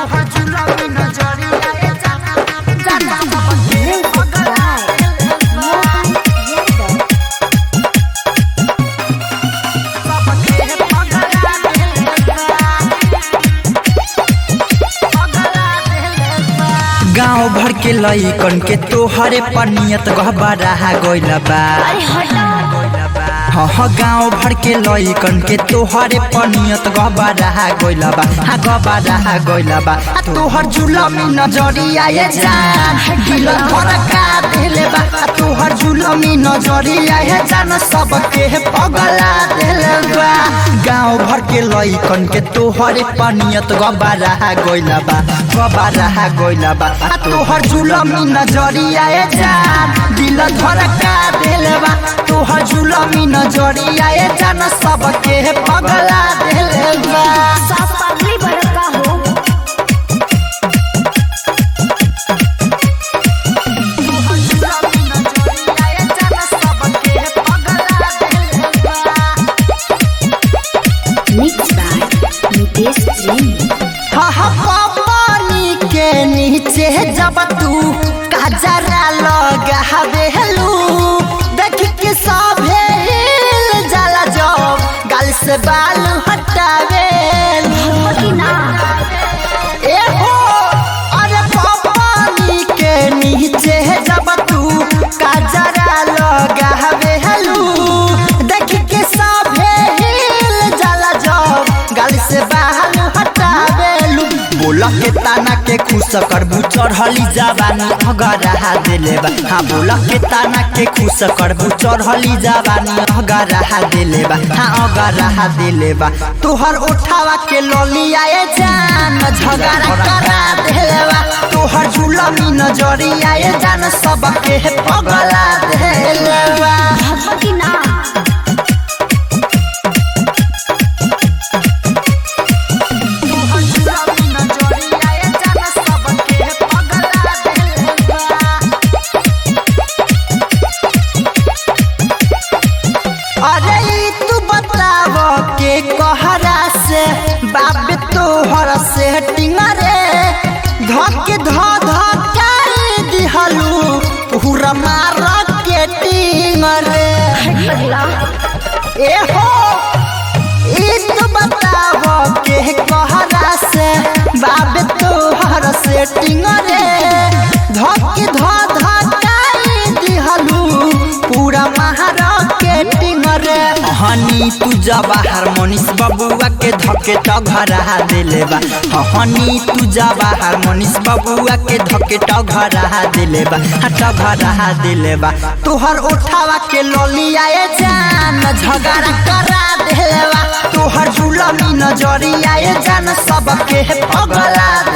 तोहर जुलमी नजरिया ए जाना जाना सबके Music पगला by Mohan Yadav. सबके पगला पगला गांव भर के लइकन के तोहरे पर नियत गहबरा गइल बा अरे हटाओ हाँ हाँ गाँव भर के लइकन के तोहरे पर नियत गहबरा गइल बा हाँ गहबरा गइल बा आ तोहर जुलमी नजरिया ये जान दिल धड़का देले बा आ तोहर जुलमी नजरिया ये जान सबके पगला देले बा गाँव भर के लइकन के तोहरे पर नियत गहबरा गइल बा गहबरा गइल बा आ तोहर जुलमी नजरिया ये जान दिल धड़का देले बा तोहर जुलमी नजरिया ये जान सबके पगला देले बा साफ पागली बड़का हो जुलमी नजरिया ए जाना सबके पगला देले Mixed by Nitesh Jain. पानी के नीचे जब तू कजरा लगावेलू देख के सभे हिल जाला जब गाल से बाल हटावेलू कि ना ए हो अरे पानी के नीचे जब तू कजरा लगावेलू देख के सभे हिल जाला जब गाल से बाल हटावेलू बोला के ताना के खुश करबू चढ़ली जवानी अगरा देले बा हाँ बोला के ताना के खुश करबू चढ़ली जवानी अगरा देले बा हाँ अगरा देले बा तोहर उठावा के लोलिया ए जान झगड़ा करा देले बा तोहर जुलमी नजरिया ए जान सबके पगला देले बा भगवा कि ना जुलमी नजरिया ए जाना सबके पगला देले अरे ई तू बताव के कहरा से बाप तोहर से टिंगरे धके ध धकाई दिहलू पूरा मार के टिंगरे पगला ए हो ई तू बताव के कहरा से बाप तोहर से टिंगरे धके ध धकाई दिहलू पूरा महार के टिंगरे हनी तू जवाहर मनीष बबुआ के धके टघरा देले बा हनी तू जवाहर मनीष बबुआ के धके टघरा देले बा हाँ, टघरा देले बा तोहर उठावा के लोलिया ए जान झगड़ा करा देले बा तोहर जुलमी नजरिया ए जान सबके पगला